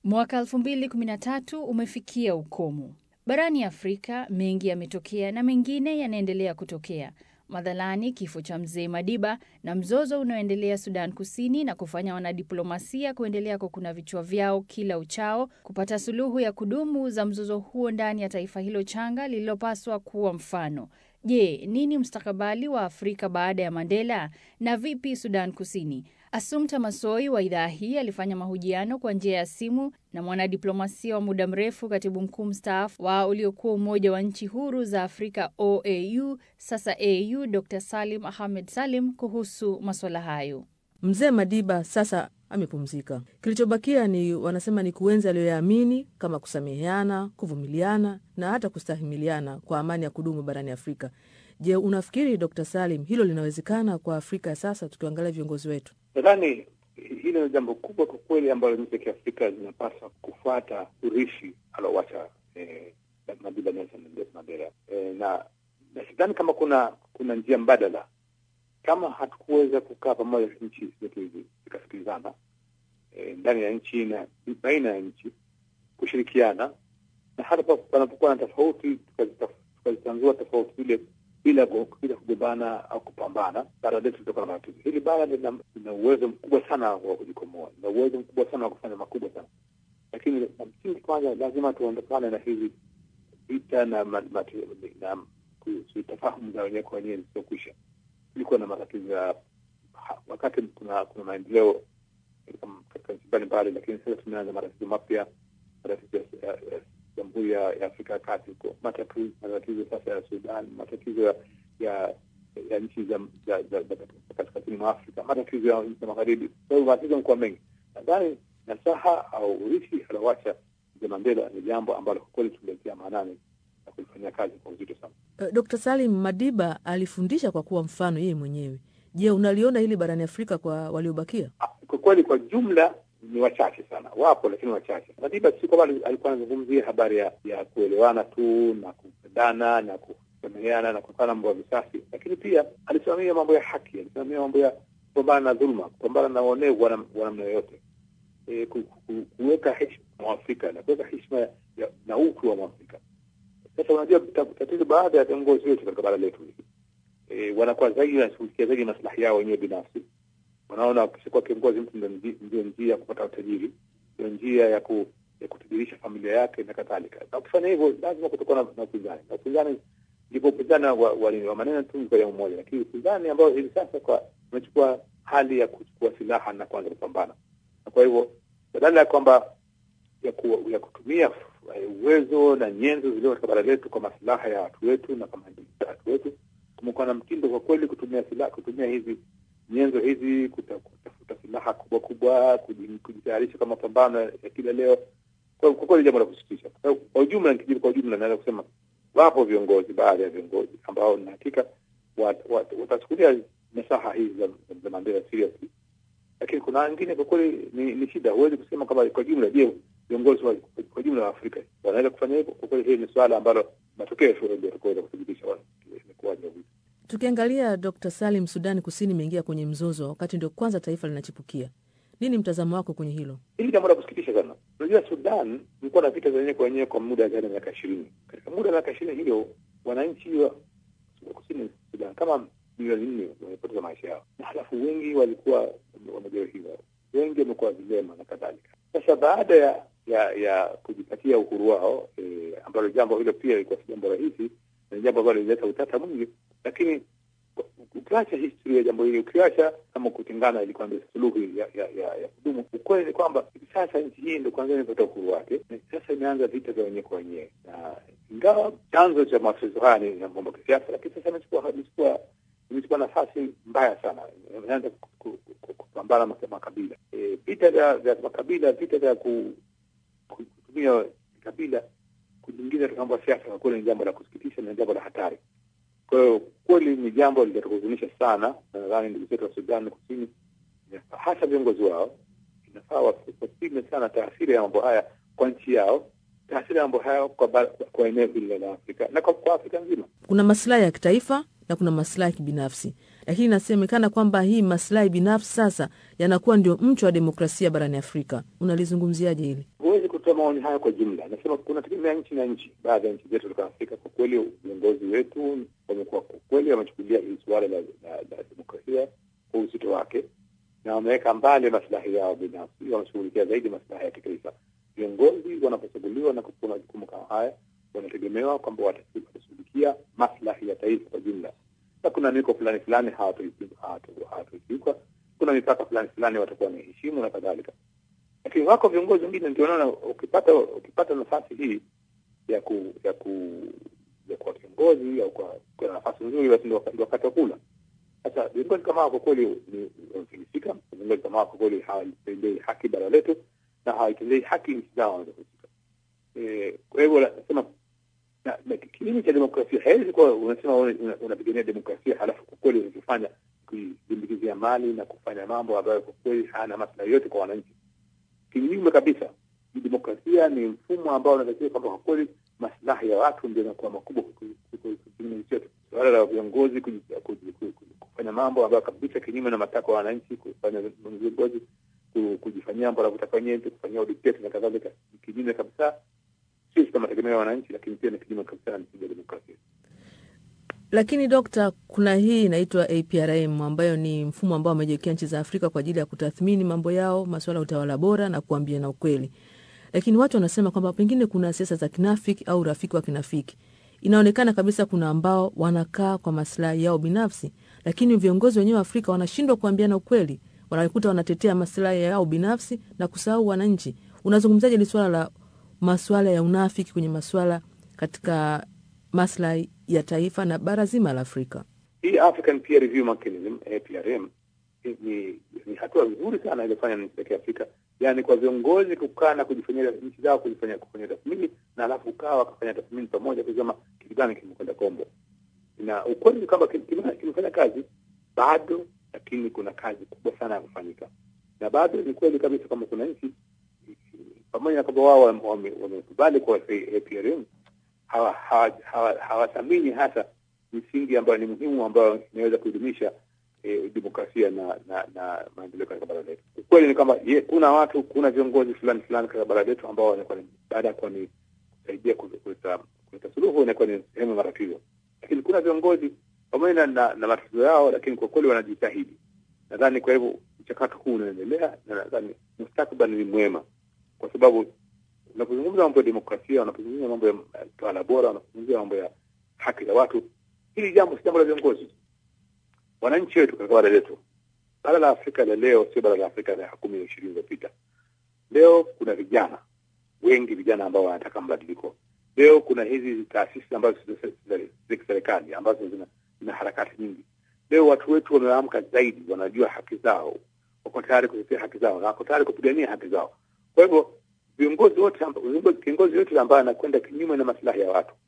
Mwaka 2013 umefikia ukomo. Barani Afrika mengi yametokea na mengine yanaendelea kutokea. Madhalani kifo cha mzee Madiba na mzozo unaoendelea Sudan Kusini na kufanya wanadiplomasia kuendelea kukuna vichwa vyao kila uchao kupata suluhu ya kudumu za mzozo huo ndani ya taifa hilo changa lililopaswa kuwa mfano. Je, nini mustakabali wa Afrika baada ya Mandela na vipi Sudan Kusini? Asumta Masoi wa idhaa hii alifanya mahojiano kwa njia ya simu na mwanadiplomasia wa muda mrefu, katibu mkuu mstaafu wa uliokuwa Umoja wa Nchi Huru za Afrika OAU, sasa AU, Dr Salim Ahmed Salim kuhusu maswala hayo. Mzee Madiba sasa amepumzika. Kilichobakia ni wanasema ni kuenzi aliyoyaamini kama kusameheana, kuvumiliana na hata kustahimiliana kwa amani ya kudumu barani Afrika. Je, unafikiri Dr Salim hilo linawezekana kwa Afrika ya sasa tukiangalia viongozi wetu? Nadhani hilo ni jambo kubwa kwa kweli ambalo nchi za Kiafrika zinapaswa kufuata urishi aliowacha eh, Madiba Nelson Mandela eh, na na sidhani kama kuna kuna njia mbadala kama hatukuweza kukaa pamoja nchi zetu hizi zikasikilizana e, ndani ya nchi na baina ya nchi kushirikiana, na hata panapokuwa na tofauti tukazitanzua tofauti zile bila bila kugombana au kupambana, bara letu litakuwa na matatizo. Hili bara lina uwezo mkubwa sana wa kujikomoa, lina uwezo mkubwa sana wa kufanya makubwa sana, lakini na msingi kwanza, lazima tuondokane na hizi vita na sitafahamu za wenyewe kwa wenyewe zisizokwisha kulikuwa na matatizo ya wakati kuna kuna maendeleo katika nchi mbalimbali, lakini sasa tumeanza matatizo mapya, matatizo ya Jamhuri ya Afrika ya Kati huko, matatizo sasa ya Sudan, matatizo ya ya, ya nchi za kaskazini mwa Afrika, matatizo ya nchi za magharibi. Kwa hivyo matatizo yamekuwa mengi. Nadhani nasaha au urithi aliowacha mzee Mandela ni jambo ambalo kwa kweli tuliletea maanani na kulifanyia kazi kwa uzito sana. Uh, Dr. Salim Madiba alifundisha kwa kuwa mfano yeye mwenyewe. Je, unaliona hili barani Afrika kwa waliobakia? Kwa kweli, kwa jumla ni wachache sana, wapo lakini wachache. Madiba si kwamba alikuwa anazungumzia habari ya, ya kuelewana tu na kupendana na kusameheana na kufanya mambo ya visasi, lakini pia alisimamia mambo ya haki, alisimamia mambo ya kupambana na dhuluma, kupambana na uonevu wa namna yoyote, e, ku, ku, kuweka heshima Mwafrika na kuweka heshima na utu wa Mwafrika. Sasa unajua tatizo, baada ya viongozi wetu katika bara letu hili e, wanakuwa zaidi wanashughulikia zaidi maslahi yao wenyewe binafsi. Wanaona wakishakuwa kiongozi mtu ndio njia ya kupata utajiri, ndio njia ya ku, ya kutajirisha familia yake na kadhalika. Na ukifanya hivyo, lazima kutakuwa na upinzani, na upinzani ndipo upinzani wa, wa, wa maneno tu kwa jambo moja, lakini upinzani ambao hivi sasa kwa umechukua hali ya kuchukua silaha na kuanza kupambana, na kwa hivyo badala ya kwamba ya, ku, ya kutumia uwezo na nyenzo zilio katika bara letu kwa maslaha ya watu wetu na kwa maendeleo ya watu wetu, kumekuwa na mtindo kwa kweli kutumia silaha, kutumia hizi nyenzo hizi kutafuta silaha kubwa kubwa, kujitayarisha kwa mapambano ya kila leo. Kwa kweli jambo la kusikitisha. Kwa ujumla, nikijibu kwa ujumla, naweza kusema wapo viongozi, baadhi ya viongozi ambao na hakika watachukulia nasaha hizi za Mandela seriously, lakini kuna wengine kwa kweli ni, ni shida. Huwezi kusema kama kwa jumla, je viongozi kwa jumla wa Afrika wanaweza kufanya hivyo? Kwa kweli, hili ni suala ambalo matokeo ya ndio yatakaweza kuthibitisha imekuwaje. Tukiangalia Dr. Salim, Sudani Kusini imeingia kwenye mzozo wakati ndio kwanza taifa linachipukia. Nini mtazamo wako kwenye hilo? Hili jambo la kusikitisha sana. Unajua, Sudan ilikuwa na vita zenyewe kwa wenyewe kwa muda zaidi ya miaka ishirini. Katika muda wa miaka ishirini hiyo wananchi wa kusini Sudan kama milioni nne wamepoteza maisha yao, na halafu wengi walikuwa wamejeruhiwa, wengi wamekuwa vilema na kadhalika. Sasa baada ya ya ya kujipatia uhuru wao e, ambalo jambo hilo pia ilikuwa si jambo rahisi, ni jambo ambalo lilileta utata mwingi, lakini ukiacha historia ya jambo hili, ukiacha kama kutengana ilikuwa ndio suluhu ya ya, ya, ya kudumu, ukweli ni kwamba hivi sasa nchi hii ndio kwanza imepata uhuru wake, na sasa imeanza vita vya wenyewe kwa wenyewe, na ingawa chanzo cha matatizo haya ni mambo ya kisiasa, lakini sasa imechukua imechukua imechukua nafasi mbaya sana, imeanza kupambana makabila, vita vya makabila, vita vya kutumia kabila kujiingiza katika mambo ya siasa, kwa kweli ni jambo la kusikitisha na jambo la hatari. Kwa hiyo kweli ni jambo litatuhuzunisha sana, na nadhani ndugu zetu wa Sudan Kusini, hasa viongozi wao, inafaa wasipime sana taasiri ya mambo haya kwa nchi yao, taasiri ya mambo haya kwa, kwa eneo hili la Afrika na kwa, kwa Afrika nzima. Kuna masilahi ya kitaifa na kuna masilahi ya kibinafsi, lakini inasemekana kwamba hii maslahi binafsi sasa yanakuwa ndio mcho wa demokrasia barani Afrika. Unalizungumziaje hili? Huwezi kutoa maoni haya kwa jumla. Nasema kunategemea nchi na nchi. Baadhi ya nchi zetu katika Afrika, kwa kweli viongozi wetu wamekuwa kwa kweli wamechukulia hili suala la, la, la demokrasia kwa uzito wake na wameweka mbali maslahi yao binafsi, wameshughulikia zaidi maslahi ya kitaifa. Viongozi wanapochaguliwa na kupewa majukumu kama haya, wanategemewa kwamba watashughulikia maslahi ya taifa kwa jumla, na kuna miko fulani fulani hawatokiuka, kuna mipaka fulani fulani watakuwa wanaheshimu na kadhalika. Lakini wako viongozi wengine ndio naona ukipata ukipata nafasi hii ya ku ya ku ya kuwa kiongozi au kwa kwa nafasi nzuri, basi ndio wakati wa kula. Sasa viongozi kama hao kwa kweli wamefilisika. Viongozi kama hao kwa kweli hawalitendei haki bara letu na hawaitendei haki nchi zao wanazohusika. Kwa hivyo nasema kiini cha demokrasia haiwezi kuwa unasema unapigania demokrasia halafu kwa kweli unachofanya kujimbikizia mali na kufanya mambo ambayo kwa kweli hayana maslahi yote kwa wananchi. Kinyume kabisa, demokrasia ni mfumo ambao unatakiwa kwamba kwa kweli maslahi ya watu ndio yanakuwa makubwa kinyume chetu. Suala la viongozi kufanya mambo ambayo kabisa kinyume na matakwa ya wananchi, kufanya viongozi kujifanyia mambo wanavyotaka wenyewe, kufanyia udikteta na kadhalika, ni kinyume kabisa, sio katika mategemeo ya wananchi, lakini pia ni kinyume kabisa na misingi ya demokrasia. Lakini dokta, kuna hii inaitwa APRM ambayo ni mfumo ambao wamejiwekea nchi za Afrika kwa ajili ya kutathmini mambo yao, masuala ya utawala bora na kuambia na ukweli. Lakini watu wanasema kwamba pengine kuna siasa za kinafiki au urafiki wa kinafiki. Inaonekana kabisa kuna ambao wanakaa kwa maslahi yao binafsi, lakini viongozi wenyewe wa Afrika wanashindwa kuambiana ukweli, wanakuta wanatetea maslahi yao binafsi na kusahau wananchi. Unazungumzaje hili swala la masuala ya unafiki kwenye masuala katika maslahi ya taifa na bara zima la Afrika? Hii African Peer Review Mechanism APRM ni, ni hatua nzuri sana iliyofanya na nchi za Kiafrika, yaani kwa viongozi kukaa na kujifanyia nchi zao kujifanya kufanya tathmini na alafu kukaa wakafanya tathmini pamoja kusema kitu gani kimekwenda kombo. Na ukweli ni kwamba kimefanya kazi bado, lakini kuna kazi kubwa sana ya kufanyika, na bado ni kweli kabisa kwamba kuna nchi pamoja na kwamba wao wamekubali kwa APRM hawathamini hasa misingi ambayo ni muhimu ambayo inaweza kuidumisha E, demokrasia na na, na maendeleo katika bara letu. Ukweli ni kwamba kuna watu, kuna viongozi fulani fulani katika bara letu ambao wanakuwa baada ya kuwa ni kusaidia kuleta kuleta suluhu inakuwa ni sehemu ya matatizo, lakini kuna viongozi pamoja na, na matatizo yao, lakini kwa kweli wanajitahidi. Nadhani kwa hivyo mchakato huu unaendelea, na nadhani mustakabali ni mwema, kwa sababu unapozungumza mambo ya demokrasia, unapozungumza mambo ya utawala bora, unapozungumzia mambo ya haki za watu, hili jambo si jambo la viongozi wananchi wetu katika bara letu. Bara la Afrika la leo sio bara la Afrika la kumi na ishirini iliyopita. Leo kuna vijana wengi, vijana ambao wanataka mabadiliko. Leo kuna hizi taasisi ambazo za kiserikali ambazo zina, zina harakati nyingi. Leo watu wetu wameamka zaidi, wanajua haki zao, wako tayari kutetea haki zao na wako tayari kupigania haki zao. Kwa hivyo viongozi wote, kiongozi yote ambaye anakwenda kinyume na maslahi ya watu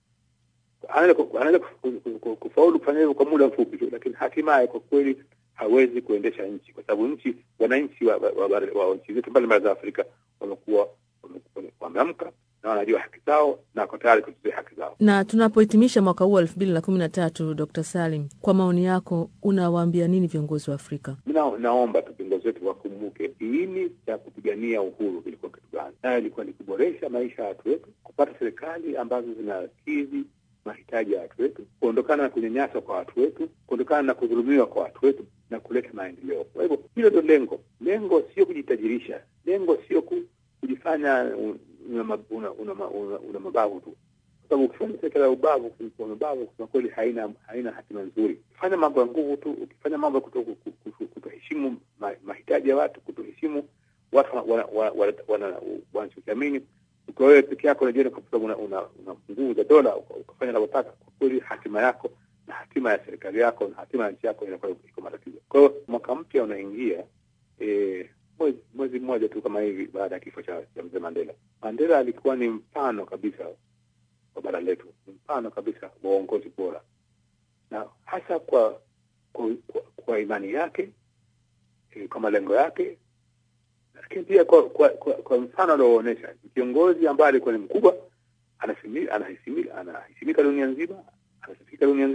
anaweza kufaulu kufanya hivyo kwa muda mfupi tu, lakini hatimaye kwa kweli hawezi kuendesha nchi, kwa sababu nchi, wananchi wa, wa, wa, wa nchi zetu mbalimbali za Afrika wamekuwa wameamka na wanajua haki zao na wako tayari kutetea haki zao. Na tunapohitimisha mwaka huu wa elfu mbili na kumi na tatu, Dr. Salim, kwa maoni yako unawaambia nini viongozi wa Afrika? Mi naomba tu viongozi wetu wakumbuke kiini cha kupigania uhuru kilikuwa kitu gani, nayo ilikuwa ni kuboresha maisha ya watu wetu, kupata serikali ambazo zinakidhi mahitaji ya watu wetu, kuondokana na kunyanyaswa kwa watu wetu, kuondokana na kudhulumiwa kwa watu wetu na kuleta maendeleo. Kwa hivyo hilo ndio lengo. Lengo sio kujitajirisha, lengo sio kujifanya una, una, una, una, una mabavu tu, kwa sababu ukifanya serikali ya ubavu kwa mabavu, kusema kweli, haina haina hatima nzuri. Ukifanya mambo ya nguvu tu, ukifanya mambo ya kutoheshimu mahitaji ya watu, kutoheshimu watu wanachokiamini ukiwa wewe peke yako unajiona kwa sababu una, una, una nguvu za dola ukafanya unavyotaka, kwa kweli hatima yako na hatima ya serikali yako na hatima ya nchi yako inakuwa iko matatizo. Kwa hiyo mwaka mpya unaingia e, mwezi mwezi mmoja tu kama hivi baada ya kifo cha, cha mzee Mandela. Mandela alikuwa ni mfano kabisa wa bara letu, ni mfano kabisa wa uongozi bora, na hasa kwa kwa, kwa, kwa imani yake e, kwa malengo yake lakini pia kwa kwa, kwa, kwa mfano alioonyesha kiongozi ambaye alikuwa ni mkubwa, anahisimika dunia nzima, anasifika dunia nzima,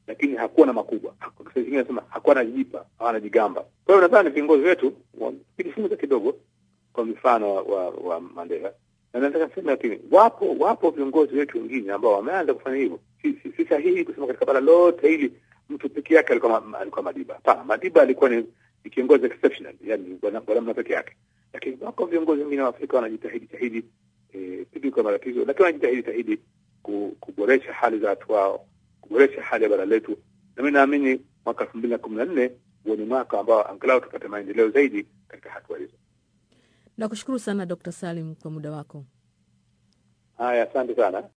lakini hakuwa na makubwa. Kwa Kiswahili kingine nasema hakuwa anajipa, hawana jigamba. Kwa hiyo nadhani viongozi wetu wakijifunza kidogo kwa mfano wa, wa, wa Mandela, na nataka niseme lakini wapo wapo viongozi wetu wengine ambao wameanza kufanya hivyo. Si, si, si sahihi kusema katika bara lote hili mtu peke yake alikuwa ma, alikuwa Madiba. Hapana, Madiba alikuwa ni, ni kiongozi exceptional, yani kwa namna peke yake, lakini wako viongozi wengine wa Afrika wanajitahidi tahidi eh, pidi kwa matatizo, lakini wanajitahidi tahidi kuboresha hali za watu wao, kuboresha hali ya bara letu, na mimi naamini mwaka elfu mbili na kumi na nne huo ni mwaka ambao angalau tupate maendeleo zaidi katika hatua hizo. Nakushukuru sana Dr. Salim kwa muda wako. Haya, asante sana.